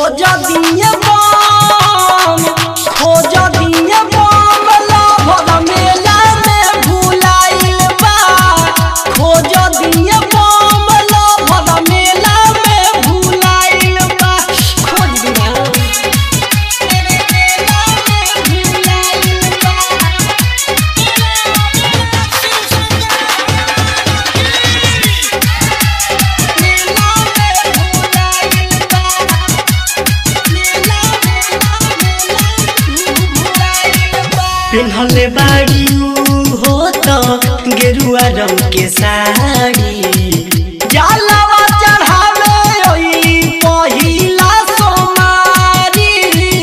खोज दिए बम खोज दिए बम लभर मेला में भुलाइल बा खोज दिए बम लभर मेला में भुलाइल बा खोज दिना मेला में भुलाइल बा मेला में भुलाइल बा मेला मेला मेला भुलाइल बा पिन्हले बाड़ी हो त गेरुआ रंग के साड़ी जलवा चढ़ावे ओई पहिला सोमारी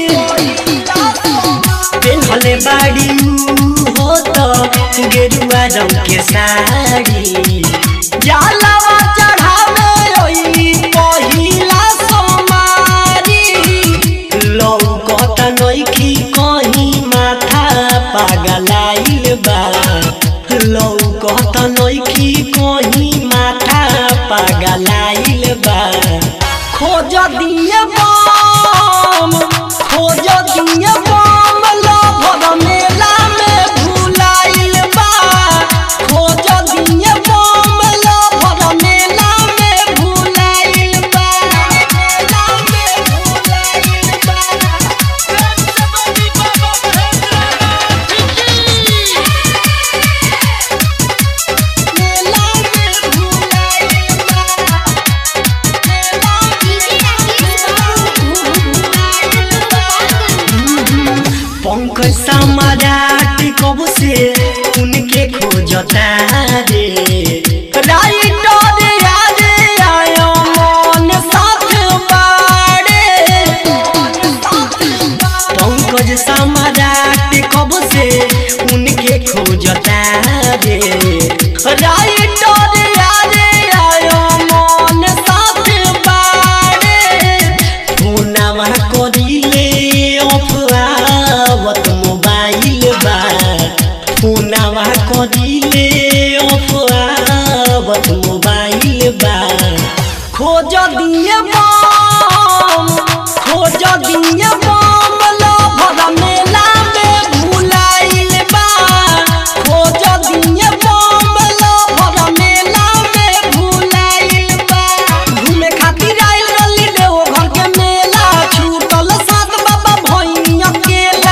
पिन्हले बाड़ी हो त गेरुआ रंग के साड़ी जलवा चढ़ावे ओई पहिला सोमारी लौकत नइखी कहीं माथा पागलाइल बा लौकत नइखी कहीं माथा पागलाइल बा खोज दिए बम खोज दिए बम लभर मेला में भुलाइल बा खोज दिए बम लभर मेला में भुलाइल बा मेला में भुलाइल बा मेला में भुलाइल बा मेला पंकज समाराट कब से उनके खोजता रे राइटर याद आयो मन साथ बाड़े पंकज समाराट कब से उनके खोजता रे राइटर याद आयो मन साथ बाड़े फोनवा करिले अफवावत मोबाइल बा फोनवा करिले अफवावत मोबाइल बा खोज दिए बम खोज दिए बम लभर मेला में भुलाइल बा खोज दिए बम लभर मेला में भुलाइल बा घूमे खातिर आइल रली देव घर के मेला छूटल सात बाबा भई अकेला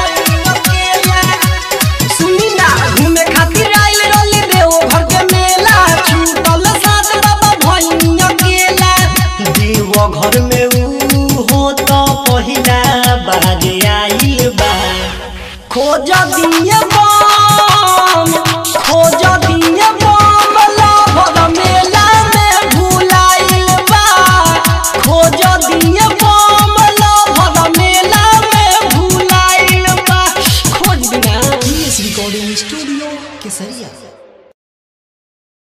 सुनी ना घूमे खातिर आइल रली देव घर के मेला छूटल सात बाबा भई अकेला देव घर में ऊ हो तो पहिला बाजे आइल बा खोज दिए बम खोज दिए बम लभर मेला में भुलाइल बा खोज दिए बम लभर मेला में भुलाइल बा खोज दिना रिकॉर्डिंग स्टूडियो केसरिया